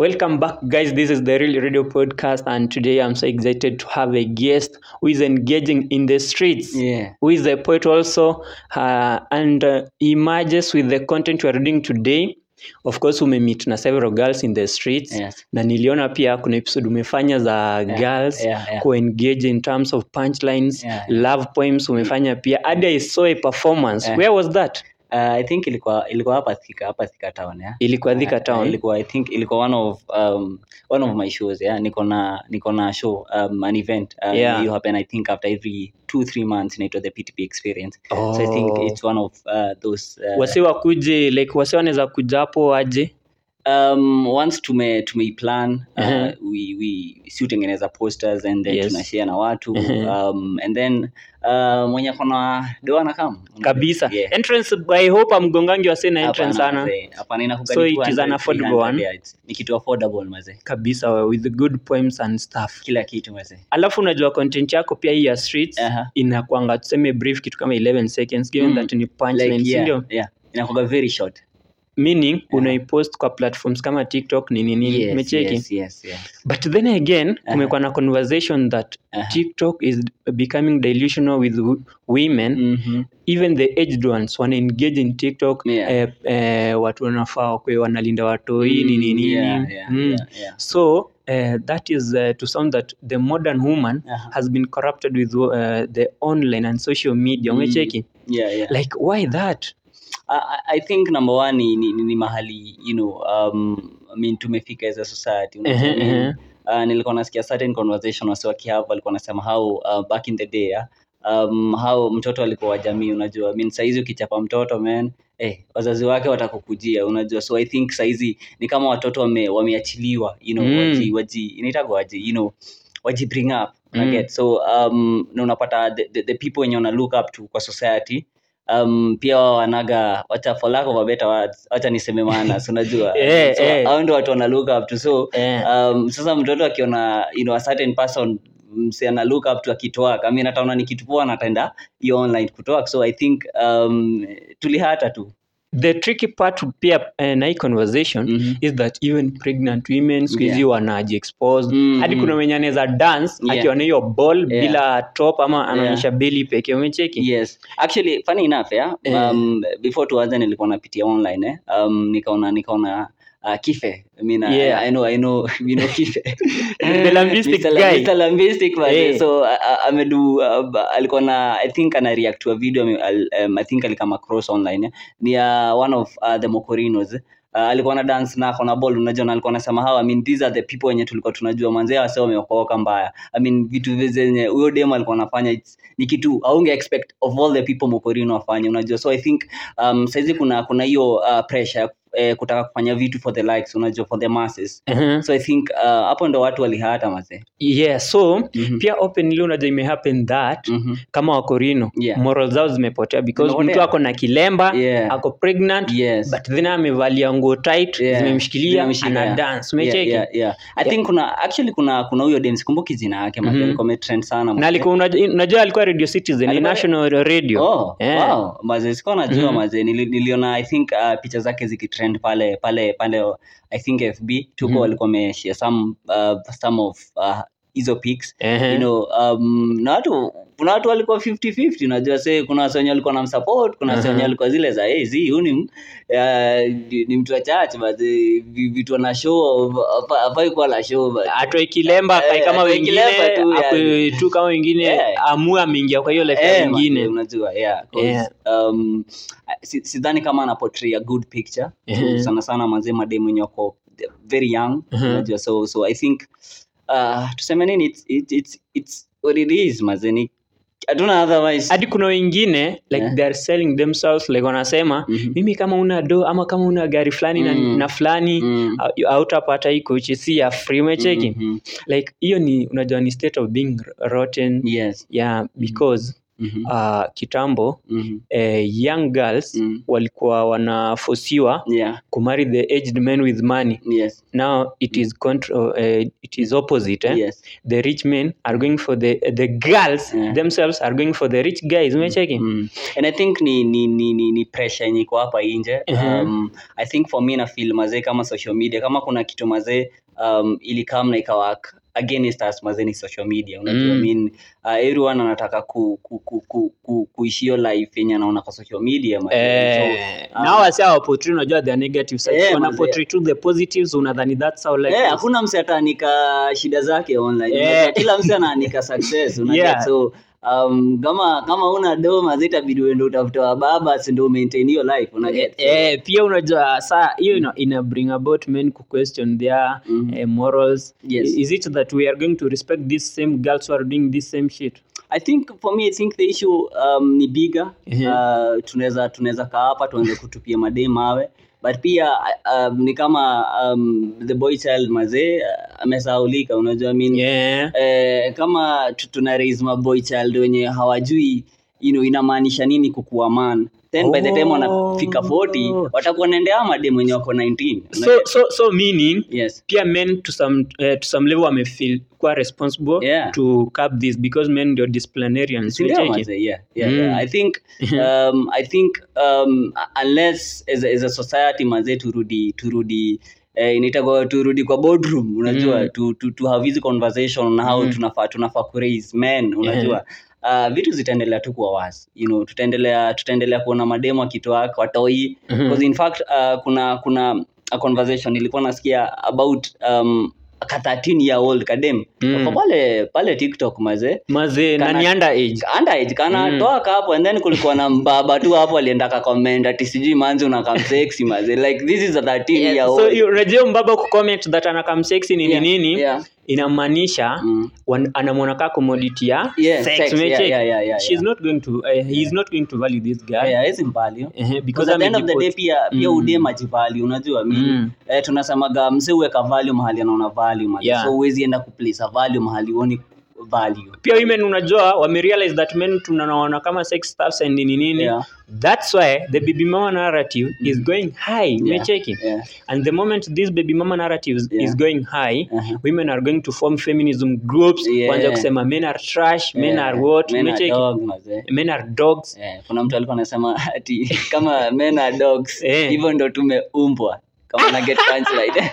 Welcome back, guys. This is the Real Radio Podcast, and today I'm so excited to have a guest who is engaging in the streets, Yeah. who is a poet also, uh, and uh, he emerges with the content we are doing today. Of course, umemeet na several girls in the streets Yes. na niliona pia kuna episode umefanya za girls yeah, yeah. kuengage in terms of punchlines Yeah. love poems umefanya pia hadi I saw a performance Yeah. where was that Uh, I think ilikuwa ilikuwa hapa Thika hapa Thika town yeah. ilikuwa Thika Uh, town ilikuwa I think ilikuwa one of um, one of my shows yeah. Niko na niko na show um, an event uh, Yeah. you happen I think after every two three months inaitwa the PTP experience. So I think Oh. it's one of uh, those uh, wasi wakuje like wasi wanaweza kuja hapo aje um, once tume tumeiplan uh, Mhm. we, we si utengeneza posters and then Yes. tunashare na watu Mhm. um, and then uh, mwenye kona doana kam kabisa yeah. entrance i hope amgongangi wase na entrance Hapana, sana mazee. Hapana, inakuga So ni it is 200, an affordable 300, one? yeah, it's- ni kitu affordable mazee kabisa with good poems and stuff kila kitu mazee alafu unajua content yako pia hii ya streets Aha. inakwanga tuseme brief kitu kama 11 seconds given Mm. that ni punchline like, yeah, sindio yeah. inakuga very short meaning unaipost kwa platforms kama tiktok nini nini yes, umecheki yes, yes, yes. but then again kumekuwa na conversation that Aha. tiktok is becoming delusional with w- women Mhm. even the aged ones wana engage in tiktok Yeah. eh, eh, watu wanafaa wakwe wanalinda watoi nini nini Yeah, yeah, Mm. yeah, yeah. so uh, that is uh, to sound that the modern woman Aha. has been corrupted with uh, the online and social media Mm. umecheki Yeah, yeah. like why that I, I- I think number one ni, ni, ni, ni mahali you know um, I mean, tumefika as a society unajua Ehe, nini? ehe. uh, nilikuwa nasikia certain conversation wasi wakihave walikuwa nasema how uh, back in the day yeah, um, how mtoto alikuwa wa jamii unajua I mean, saizi ukichapa mtoto man eh, wazazi wake watakukujia unajua so i think saizi ni kama watoto wame, wameachiliwa you know, Mm. waji, waji inaitagwa waji you know, waji bring up Mm. unaget so um, na unapata the, the, the people wenye wana look up to kwa society um, pia wao wanaga wacha for lack of a better words wacha niseme maana so unajua Eh, so, eh. hao ndio watu wana look up to so Eh. um, sasa mtoto akiona you know, a certain person mse ana look up to akitwak I mean, ataona ni kitu poa na ataenda hiyo online kutwak so i think um, tulihata tu the tricky part pia uh, na hii conversation Mhm. is that even pregnant women siku hizi Yeah. wanaji expose Mm, hadi mm. kuna wenye anaweza dance Yeah. akiwa na hiyo ball Yeah. bila top ama anaonyesha belly pekee umecheki yes actually funny enough yeah? Eh. um, before tuanze nilikuwa napitia online eh? um, nikaona nikaona uh, kife I mean, I- Yeah. I, know, I know, you know kife The lambistic Mr. guy. Mr. Lambistic man. Eh. so uh, uh, amedu uh, alikuwa na i think ana react to a video ame- al- um, i think alikama cross online eh? ni uh, one of uh, the mokorinos eh? Uh, alikuwa na dance na akona ball unajua na alikuwa anasema hawa I mean these are the people wenye tulikuwa tunajua manzee wase wameokoka mbaya i mean vitu zenye huyo demo alikuwa anafanya it's- ni kitu aunge expect of all the people mokorino wafanye unajua so i think um, saizi kuna kuna hiyo uh, pressure eh, kutaka kufanya vitu for the likes unajua for the masses uh-huh. so i think uh, hapo ndo watu walihata mazee yeah so Mhm. pia openly unajua imehappen that Mhm. kama wakorino Yeah. moral zao zimepotea because Zimepotea. mtu ako na kilemba Yeah. ako pregnant Yes. but then amevalia nguo tight Yeah. zimemshikilia Zimemshikilia. ana dance Yeah, umecheki yeah, yeah. I think kuna actually kuna kuna huyo dem sikumbuki jina yake mm Mhm. alikuwa trend sana na mazee. alikuwa unajua unajua alikuwa radio citizen ni Alikuwa- national radio Oh, Yeah. wow. Mazee sikuwa najua Mhm. mazee Nili, niliona i think uh, picha zake zikitrend pale pale pale i think fb tuko Mhm. walikuwa wameshare some uh, some of uh, hizo pics Ehe. you know um, na watu kuna watu walikuwa 50-50 unajua se kuna wase wenye walikuwa na msupport kuna wase Aha. wenye walikuwa zile za hey, zi huyu ni, m- uh, ni, ni mtu wa church but eh, vi- vitu ana show hapa- hafai kuwa la show but atoe kilemba akae Eh, kama atoe wengine kilemba tu, akwe tu kama wengine Yeah. amue ameingia kwa hiyo life ya Eh, wengine manze, unajua yeah, 'cause, Yeah. um, si- sidhani kama ana portray a good picture Mhm. sana sana mazee mademu wenye wako very young Mhm. unajua so so i think uh, tuseme nini it's, it's, it's, it's what it is mazee ni hatuna otherwise hadi kuna wengine like Yeah. they are selling themselves like wanasema Mhm. mimi kama una do ama kama una gari fulani na, Mm. na fulani Mm. au- hautapata hii kochi si ya free umecheki Mhm. like hiyo ni unajua ni state of being rotten yes yeah because Mhm. uh, kitambo Mhm. eh, young girls Mm. walikuwa wanafosiwa yeah kumarry the aged men with money yes now it is contra- uh, it is opposite eh? yes the rich men are going for the the girls Yeah. themselves are going for the rich guys umecheki Mm. and i think ni ni ni, ni, ni pressure yenye iko hapa nje Mhm. um, i think for me na feel mazee kama social media kama kuna kitu mazee um, ilikam na ikawak against us mazeni social media unajua Mm. I mean, uh, everyone anataka ku, ku, ku, ku, ku, kuishi hiyo life yenye anaona kwa social media mazee. Eh, So, um, na wasi hawapotri unajua the negative sides Eh, wanapotri tu the positives unadhani that's how life Eh, is. hakuna mse ataanika shida zake online Eh. Unajua, kila mse anaanika success unajua Yeah. so um, kama kama una doma zitabidi uende utafute wa baba si ndio maintain hiyo life unajua Eh, eh, pia unajua saa hiyo ina, ina bring about men ku question their Mhm. eh, morals Yes. is it that we are going to respect these same girls who are doing this same shit I think for me I think the issue um, ni bigger Mhm. uh, tunaweza tunaweza kaa hapa tuanze kutupia madee mawe but pia um, ni kama um, the boy child mazee uh, amesahaulika unajua I mean, yeah. eh, kama tu- tuna raise maboy child wenye hawajui you know, inamaanisha nini kukuwa man then by the time wanafika 40 watakuwa naendea madem wenye wako 19 so, so, so meaning yes pia men to some, uh, to some level wamefeel kuwa responsible Yeah. to curb this because men ndio disciplinarians Sindio, Unacheki? mazee? yeah, yeah, Mm. yeah. i think um, i think um, unless as a, as a society mazee turudi turudi eh, inaitwa turudi kwa boardroom unajua Mm. to, to, to have hizi conversation on how Mm. tunafaa tunafaa kuraise men unajua Uh, vitu zitaendelea tu kuwa wasi you know, tutaendelea tutaendelea kuona mademo akitoa watoi Mhm. because in fact uh, kuna kuna a conversation nilikuwa nasikia about um, ka 13 year old kadem Mm. Wako pale pale tiktok mazee mazee Kana- nani underage underage kana Mm. toa hapo and then kulikuwa na mbaba tu hapo alienda kakomend ati sijui manzi unakamseksi maze like this is a 13 year Yeah, old so you- unajua mbaba kucomment that anakam sexy nini Yeah, nini yeah. inamaanisha Mm. wan- anamwona kaa commodity ya Yeah, sex, sex, umecheki? yeah, yeah, yeah, yeah, she's yeah. not going to uh, he is not going to value this guy Yeah, hawezi mvalue. Ehe, because Because at the end of the day amejipot- pia pia Mm. udem ajivali unajua mi Mm. eh, tunasemaga mse uweka value mahali anaona value maze. Yeah. so huwezi enda kuplace a value mahali uoni value pia women unajua wamerealize that men tunaona kama sex stuffs and nini nini Yeah. that's why the baby mama narrative is going high umecheki yeah. and the moment this baby mama narrative is- Yeah. is going high Uh-huh. women are going to form feminism groups Yeah. kuanza kusema men are trash men Yeah. are what Men are umecheki dog, maze. men are dogs Eh, kuna mtu alikuwa anasema ati kama men are dogs Eh. hivyo ndo tumeumbwa kama na get punchline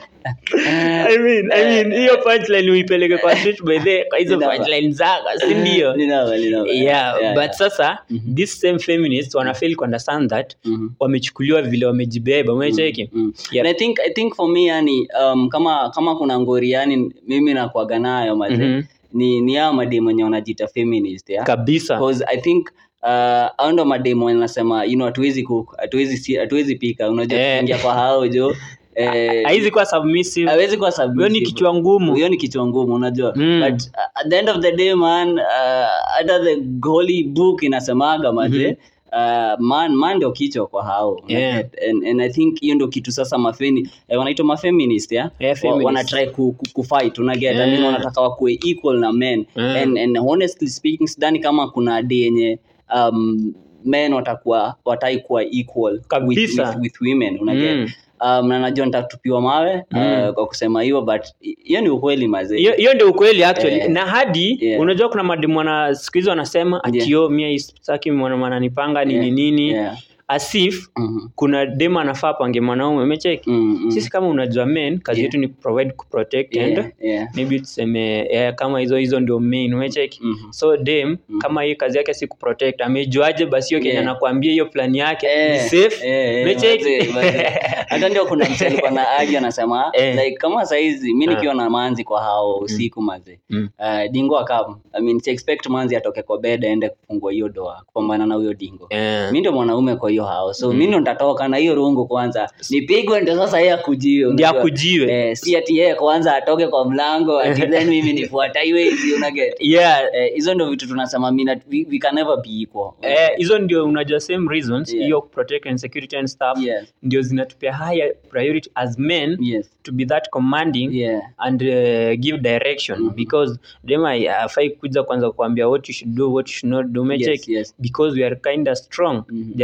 I mean, I mean, hiyo punchline uipeleke kwa street by the kwa hizo Ninawa. punchline zako si ndio Ninawa, ninawa. yeah, Yeah, but yeah. sasa Mhm. this same feminists wanafail ku understand that Mhm. wamechukuliwa vile wamejibeba umecheki Mm. Yeah. And I think I think for me yani um, kama kama kuna ngori yani mimi nakuaga nayo maze Mhm. ni ni hao mademu wenye wanajiita feminist yeah? kabisa because I think uh, hao ndo mademu wenye nasema you know hatuwezi cook hatuwezi si- hatuwezi pika unajua Eh. tukiingia kwa hao jo eh, haizi kuwa submissive hawezi kuwa hiyo ni submissive. kichwa ngumu hiyo ni kichwa ngumu unajua Mm. but uh, at the end of the day man uh, hata the holy book inasemaga maze Uh, man man ndio kichwa kwa hao Yeah. and, and i think hiyo ndio kitu sasa mafeni eh, wanaitwa mafeminist yeah? Yeah, Wa- feminist. wana try ku, ku, ku fight unaget I mean, Yeah. wanataka wakuwe equal na men Yeah. and, and honestly speaking sidhani kama kuna day yenye um, men watakuwa watai kuwa equal with, Kabisa. with, with women unaget Mm. um, na najua nitatupiwa mawe Mm. uh, kwa kusema hiyo but hiyo ni ukweli mazee hiyo hiyo ndio ukweli actually Eh. na hadi Yeah. unajua kuna mademu wana siku hizi wanasema Yeah. atio mia istaki mwana mananipanga nini Yeah. nini Yeah. asif Mhm. kuna dem anafaa pange mwanaume umecheki Mm, mm. sisi kama unajua men kazi Yeah. yetu ni kuprovide kuprotect and Yeah, yeah. maybe tuseme eh, kama hizo hizo ndio main umecheki Mhm. so dem Mhm. kama hii kazi yake si kuprotect amejuaje basi hiyo kenya Yeah. anakuambia hiyo plan yake Eh, ni safe eh, eh, Umecheki? mazee, mazee. hata ndio kuna mtu alikuwa na agi anasema Eh. like kama saizi mi Ah. nikiwa na manzi kwa hao usiku maze Mm. uh, dingo akam I mean, si expect manzi atoke kwa bed aende kufungua hiyo doa kupambana na huyo dingo Eh. mi ndo mwanaume kwa hiyo hao so Mm. mi ndo ntatoka na hiyo rungu kwanza nipigwe ndo sasa yeye akujio ndio unajua. akujiwe eh, si ati yeye kwanza atoke kwa mlango ati then mimi nifuata hiwezi unaget yeah Eh, hizo ndo vitu tunasema mina, we, we can never be equal Eh, hizo ndio unajua same reasons Yeah. hiyo protect and security and stuff yes, ndio zinatupia higher priority as men yes, to be that commanding yeah. and uh, give direction Mhm. because dem afai kuja kwanza kuambia what you should do what you should not do umecheki Yes, yes. because we are kind of strong Mhm. they are out of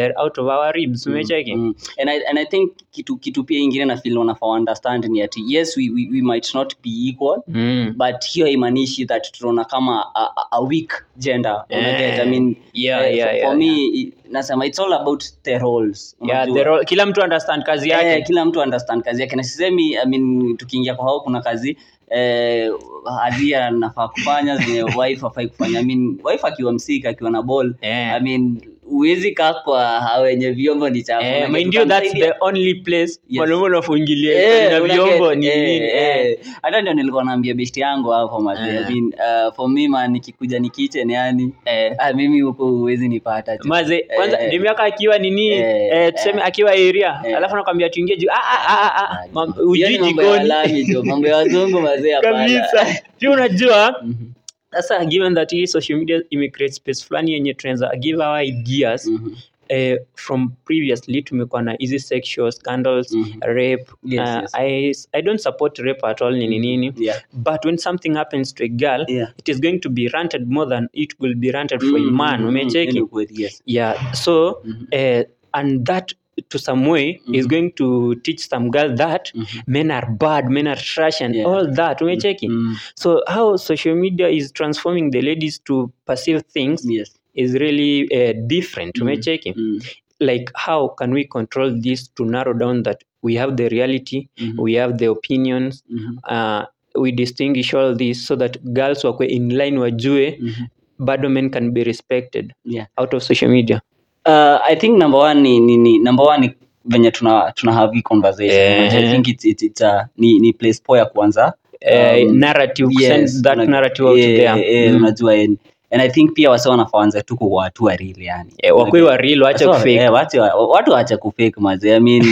of our ribs umecheki Mm. And I, and I think kitu, kitu pia ingine na feel wanafaa understand ni ati yes we, we, we might not be equal Mm. but hiyo haimaanishi that tunaona kama a, a, a weak gender unaget I mean Yeah, eh, yeah, for, yeah, for me i- nasema it's all about the roles yeah, unajua. the role, kila mtu understand kazi yake Eh, kila mtu understand kazi yake na sisemi I mean, tukiingia kwa hao kuna kazi eh, hadhia nafaa kufanya zenye wife afai kufanya I mean, wife akiwa msika akiwa na ball Eh. I mean, huwezi kaa kwa hao wenye vyombo ni chafu Eh, Unajua, mind you that's tutamsaidia. the only place Yes. mwanaume unafungilia Eh, na una vyombo get, ni eh, nini eh. eh. hata ndio nilikuwa naambia besti yangu hapo mazi Eh. I mean, uh, for me man nikikuja ni kitchen yani Eh. ah, mimi huko huwezi nipata tu. maze kwanza Eh, ni miaka akiwa nini eh, eh, tuseme eh. akiwa area Eh. alafu nakwambia tuingie juu ah, ah, ah, ah, ah, mam- Hiyo ujui ni mambo ya jikoni lami tu mambo ya wazungu mazee hapana kabisa pia unajua Mhm. sasa given that hii social media imecreate space fulani yenye tunaweza give our ideas Mhm. eh, from previously tumekuwa na hizi sexual scandals Mhm. rape Yes, uh, yes. I, i don't support rape at all nini nini Yeah. but when something happens to a girl Yeah. it is going to be ranted more than it will be ranted for a Mhm, man mhm, umecheki mhm. Kweli, yes. yeah so Mhm. uh, and that to some way is Mhm. going to teach some girl that Mhm. men are bad men are trash and Yeah. all that umecheki Mhm. so how social media is transforming the ladies to perceive things Yes. is really uh, different Mhm. umecheki Mhm. like how can we control this to narrow down that we have the reality Mhm. we have the opinions Mhm. uh, we distinguish all this so that girls wakwe in line wajue Mhm. bado men can be respected Yeah. out of social media Uh, I think number one ni, ni, ni number one ni venye tuna tuna have hii conversation. Eh. I think it's, it's, it's a, ni, ni place poa ya kuanza. uh, Um, narrative yes, send that una- narrative out eh, there eh, Mm. unajua eh, and I think pia wase wanafaa waanze tu kuwa watu wa real yani. Eh, wakwe wa real wacha So, kufake eh, watu wa- watu waache kufake maze I mean,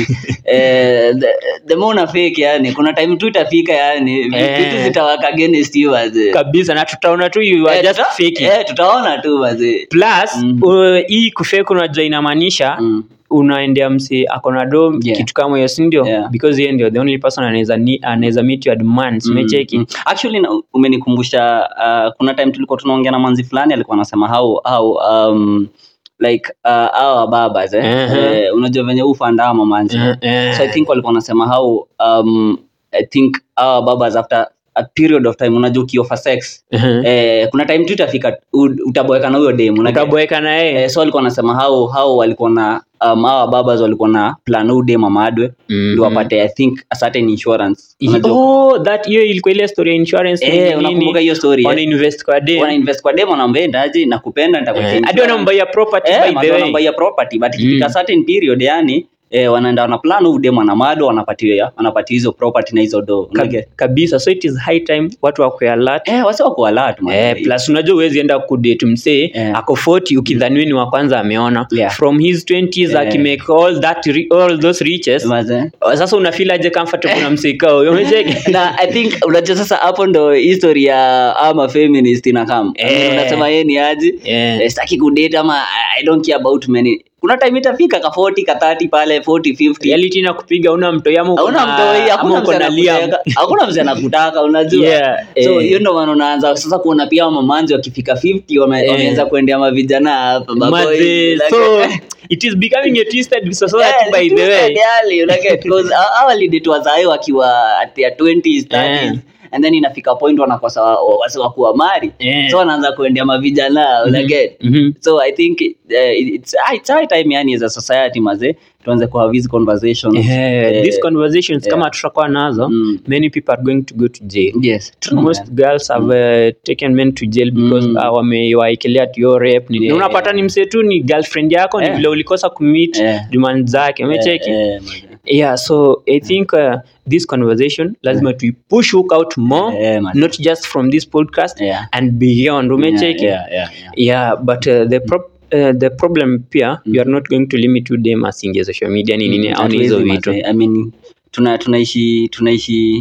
eh, the, the more una fake yani kuna time tu itafika yani Eh. vitu zitawaka against you maze kabisa na tutaona tu you are Eh, just tuta- faking eh, tutaona tu maze plus Mhm. uh, hii kufake unajua inamaanisha Mm. unaendea msi akona do Yeah. kitu kama hiyo sindio Yeah. because yeye ndio the only person anaweza ni- anaweza meet your demands Mm, umecheki mm. actually na- umenikumbusha uh, kuna time tulikuwa tunaongea na manzi fulani alikuwa anasema how how um, like uh, our babas eh? Uh-huh. eh, unajua venye ufanda mamanzi Eh, eh. so i think walikuwa wanasema how um, i think our babas after a period of time unajua ukiofa sex Mhm. eh, kuna time tu itafika u- utaboeka na huyo dem unajua? utaboeka na yeye eh, so walikuwa wanasema how how walikuwa na um, our babas walikuwa na plan huyu dem amadwe Mhm. ndio wapate i think a certain insurance I- unajua oh that hiyo ilikuwa ile story ya insurance Eh, nini, unakumbuka nini. hiyo story, eh? wana invest kwa dem wana invest kwa demo nambendaje na kupenda nitakuwekea Eh, hadi insurance. wanambaia property Eh, by the mazao way wanambaia property but ikifika Mm. certain period yani eh, wanaenda wana plan huyu demo ana mado wanapatia wanapatia hizo property na hizo do Kab- kabisa so it is high time watu wakwe alert eh wasi wako alert man Eh, plus unajua uwezi enda kudate msee Eh. ako 40 ukidhaniwe ni wa kwanza ameona Yeah. from his 20s Eh. akimake all that ri- all those riches Maze. sasa unafeel aje comfortable na msika huyo umecheki na i think unajua sasa hapo ndo history ya ama feminist inakam Eh. unasema yeye ni aje Eh. eh, sitaki kudate ama i don't care about many kuna time itafika ka 40 ka 30 pale 40 50 reality na kupiga una mtoi ama uko hauna na- mtoi ama hakuna uko mzee na liam anakutaka hakuna mzee anakutaka unajua Yeah, so eh. hiyo ndo maana unaanza sasa kuona pia mamanzi wakifika 50 wame, Eh. wameanza kuendea mavijana hapa maboy, Maze, like- so it is becoming a twisted society Yeah, by it's the way twisted, yani, you like it, 'cause hawa- hawa lidate wazae wakiwa at their 20s 30s Yeah. and then inafika point wanakosa wa- wa- wase wakuwa mari Yeah. so wanaanza kuendea mavijana mm get Mhm. so i think uh, it's, ah, it's high time yani as a society maze tuanze kuhave these conversations Eh, Eh, these conversations yeah. kama tutakuwa nazo Mm. many people are going to go to jail yes true, most man. girls have uh, taken men to jail because Mm. uh, wamewaekelea tio rape nini Yeah, unapata yeah. ni msee tu ni girlfriend yako ni Yeah. vile ulikosa kumit Yeah. demand zake umecheki Eh, eh, maze. yeah so i think uh, this conversation lazima tuipush hook out more Eh, man. not just from this podcast Yeah. and beyond umecheki Yeah, yeah, yeah, yeah. yeah but uh, the pro Uh, the problem pia you are not going to limit to them asingia social media ni nini au ni hizo Hatuwezi, vitu maze. I mean, tuna tunaishi tunaishi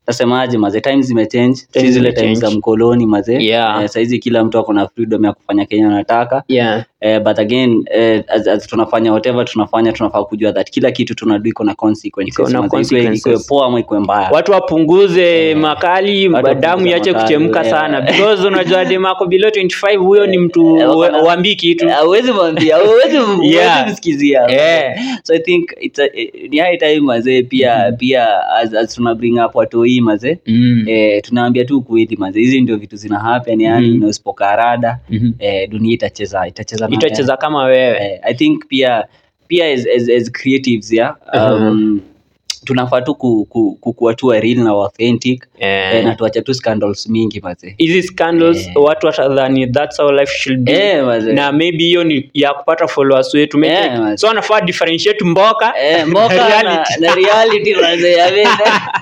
tasemaje maze times zimechange si Times zile times zimechange. za mkoloni maze Yeah. eh, saizi kila mtu ako na freedom ya kufanya kenya anataka yeah Eh, but again eh, as, as tunafanya whatever tunafanya tunafaa kujua that kila kitu tunadu iko na consequences Iko na Maze, ikuwe- consequences. ikuwe poa ama ikuwe mbaya watu wapunguze makali Watu damu wapunguze iache makali, kuchemka yeah. sana because unajua demako below 25 huyo ni mtu Eh, wako na- wambii kitu Eh, huwezi mwambia huwezi Yeah. huwezi msikizia Eh. so i think it's a, eh, ni high time mazee pia pia as, as tuna bring up watu hii mazee Mm. eh, tunaambia tu kweli mazee hizi ndio vitu zina happen yani Mhm. na usipokarada Mhm. eh, dunia itacheza itacheza na itacheza kama wewe eh, i think pia pia as, as, as creatives yeah um, tunafaa tu ku, ku, kukuwa tu wa real na authentic Eh. eh, na tuache tu scandals mingi mazee hizi scandals Eh. watu watadhani that's how life should be Eh, mazee. na maybe hiyo ni ya kupata followers wetu Maybe- Eh, mazee. so anafaa differentiate mboka Eh, mboka na, reality. na reality mazee I mean,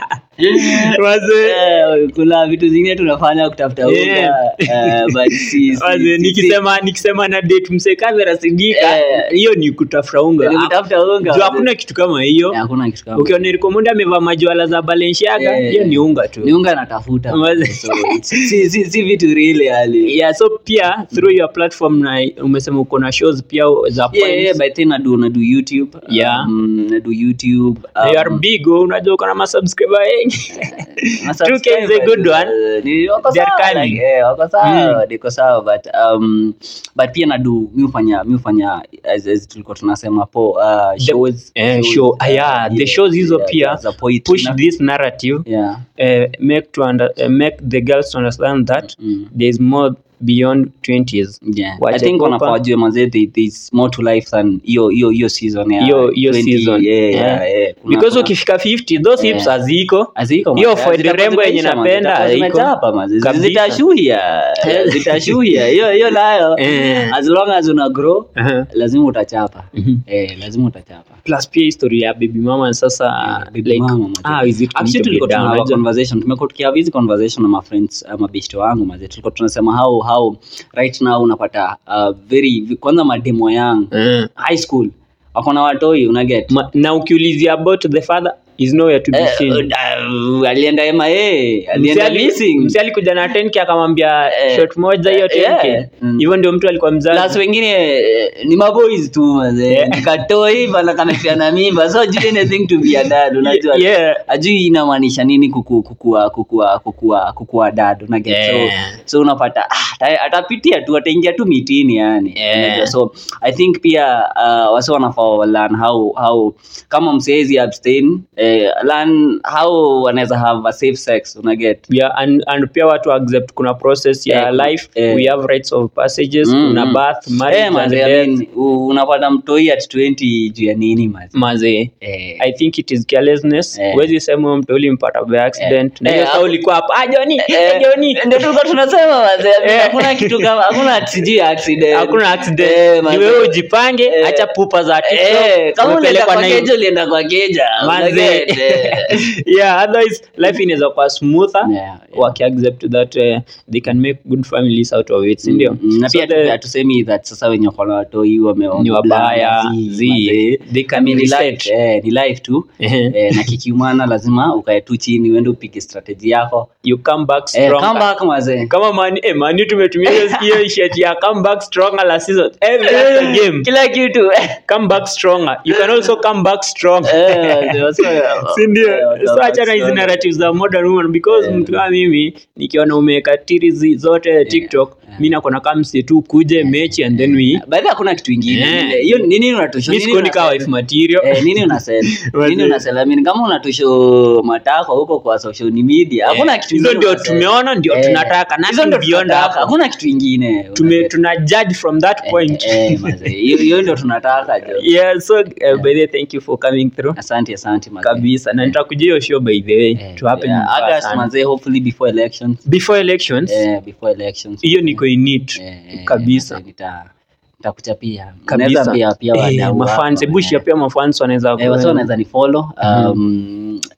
Mazee. eh, kuna vitu zingine tunafanya kutafuta unga Yeah. eh, but si- si- Mazee, si- nikisema nikisema na date msekavera sidika Eh. hiyo ni kutafuta unga Ni kutafuta unga, Juu mazee. hakuna kitu kama hiyo Eh, hakuna kitu kama ukiona Erikomonde amevaa majuala za Balenciaga Eh. hiyo ni unga tu ni unga natafuta Mazee. so, it's- si, si, si vitu real yani yeah so pia through your platform na umesema uko na shows pia za yeah, yeah, points by then nadu nadu youtube Yeah. um, nadu youtube Na you are big oh, unajua uko na masubscriber wengi na 2K is a good one. uh, ni wako They are sawa coming. like, eh, wako sawa niko sawa but um but pia nadu mi hufanya mi hufanya as, as tulikuwa tunasema hapo uh, shows eh, shows, show. uh, Ah, yeah, the shows hizo yeah, pia za poetry push na- this narrative yeah uh, make to under, uh, make the girls to understand that Mm. there is more beyond 20s Yeah. I Wache think kupa- wanafaa wajue mazee there- there's more to life than hiyo hiyo hiyo season ya hiyo hiyo 20, season yeah, Eh. yeah, yeah. Kuna- because kuna- ukifika 50 those hips Eh. haziko Haziko, hiyo mazee. Ford Zitakuwa rembo yenye zimeisha, mazee. napenda Zitakuwa haiko. zimechapa, mazee. Kabisa. zitashuhia zitashuhia hiyo hiyo nayo Eh. as long as una grow Aha. lazima utachapa Mhm. eh, lazima utachapa plus pia historia ya baby mama sasa baby like mama, mazee. ah is it Actually, need to be tulikuwa done? tuna have a Unajua- conversation tumekuwa tukihav hizi conversation na mafriends uh, mabeshte wangu mazee tulikuwa tunasema how how right now unapata uh, very kwanza mademo yangu Eh. high school wako na watoi unaget Ma- na ukiulizia about the father is nowhere to be Eh, seen uh, alienda MIA alienda Msali- missing msali alikuja na 10k akamwambia Eh, shot moja hiyo eh, 10k yeah. Mm. hivyo ndio mtu alikuwa plus mzazi wengine eh, ni maboys tu mazee Yeah. nikatoi bana kamefiana mimba so ajui anything to be a dad unajua Yeah. ajui inamaanisha nini kuku, kukua kukua kukua kukua dad unaget Yeah. so, so unapata ah, ata- atapitia tu ataingia tu mitini yani Yeah. Unajua, so i think pia uh, wase wanafaa learn how how kama msezi abstain eh, learn how wanaweza have a safe sex unaget yeah, and, and pia watu accept kuna process ya Eh, life eh. we have rights of passages Mm, kuna mm. birth marriage Eh, and manze, I death mean, u- unapata mtoi at 20 juu ya nini mazi mazee eh. i think it is carelessness Eh. huwezi sema huyo mtu ulimpata by accident na Eh, hiyo saa hapo- ulikuwa hapa ah Johnny Eh, eh, Johnny ndio tulikuwa tunasema mazee Eh. hakuna kitu kama hakuna sijui accident hakuna accident Eh, ni mazee. wewe ujipange Eh. acha pupa za Eh, TikTok kama unaenda umepelekwa kwa na keja ulienda kwa keja Manze. unaget, eh. yeah otherwise life inaweza kuwa smoother Yeah, yeah. wakiaccept that uh, they can make good families out of it si ndio Mm, na So pia the- hatusemi that sasa wenye wako na watoi wame- ni wabaya zi- zi mazee. they I can mean, ni reset life, eh, ni life tu Ehe. eh, na kikiumana lazima ukae tu chini uende upige strategy yako you come back eh, stronger come back mazee kama mani eh, mani tumetumia hiyo hiyo shirt ya come back stronger last season every other game kila kitu come back stronger you can also come back strong Eh, mazee, wasa- si ndio eh, so achana hizi wasa- narratives za modern woman because mtu kama mimi nikiona umeweka tirizi zote tiktok mi nakona kamsi tu kuje mechi and then we By the way, hakuna kitu ingine Eh. Ile- hiyo nini unatusho mi nini sikuoni kaa unasell? wife material Eh, nini unasell Wazee. nini unasell I mean, kama unatusho matako huko kwa social media hakuna kitu hizo ingine ndio unasell. tumeona ndio Eh, tunataka hizo nothing ndio beyond tunataka, hapo hakuna kitu ingine tume tuna judge from that point Eh, eh, mazee, hiyo hiyo ndio tunataka jo yeah so uh, by the way, thank you for coming through asante asante mazee. kabisa na nitakujia hiyo show by the way Eh, to happen yeah, in August person. mazee hopefully before elections before elections eh, before elections hiyo niko in it Eh, eh, kabisa mazee, nita nitakuchapia kabisa Unaweza pia pia Eh, wadau mafans wako, hebu share eh. pia mafans wanaweza Eh, wasi wanaweza ni follow um,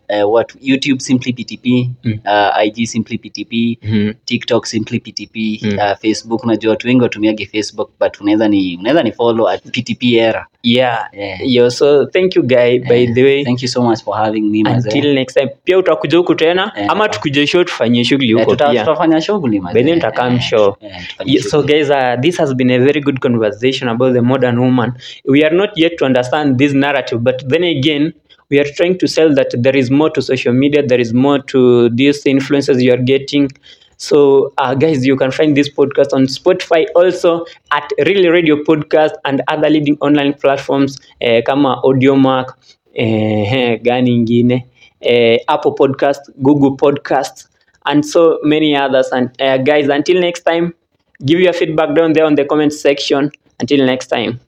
uh, what youtube simply ptp Mm. uh, ig simply ptp Mhm. tiktok simply ptp Mm. uh, facebook najua watu wengi watumiage facebook but unaweza ni unaweza ni follow at ptp era yeah yeah. yo so thank you guy by Eh, the way thank you so much for having me mazee. until next time pia utakuja huku tena Eh, ama tuta- tukuje show tufanyie shughuli Eh, huko tuta- pia tutafanya shughuli mazee. By then tutakam Eh, show. eh, tufanye Yeah, so shughuli. guys uh, this has been a very good conversation about the modern woman we are not yet to understand this narrative but then again we are trying to sell that there is more to social media there is more to these influences you are getting so uh, guys you can find this podcast on spotify also at really radio podcast and other leading online platforms eh, kama audiomark eh, gani ingine eh, apple podcast google podcast and so many others and uh, guys until next time give your feedback down there on the comment section until next time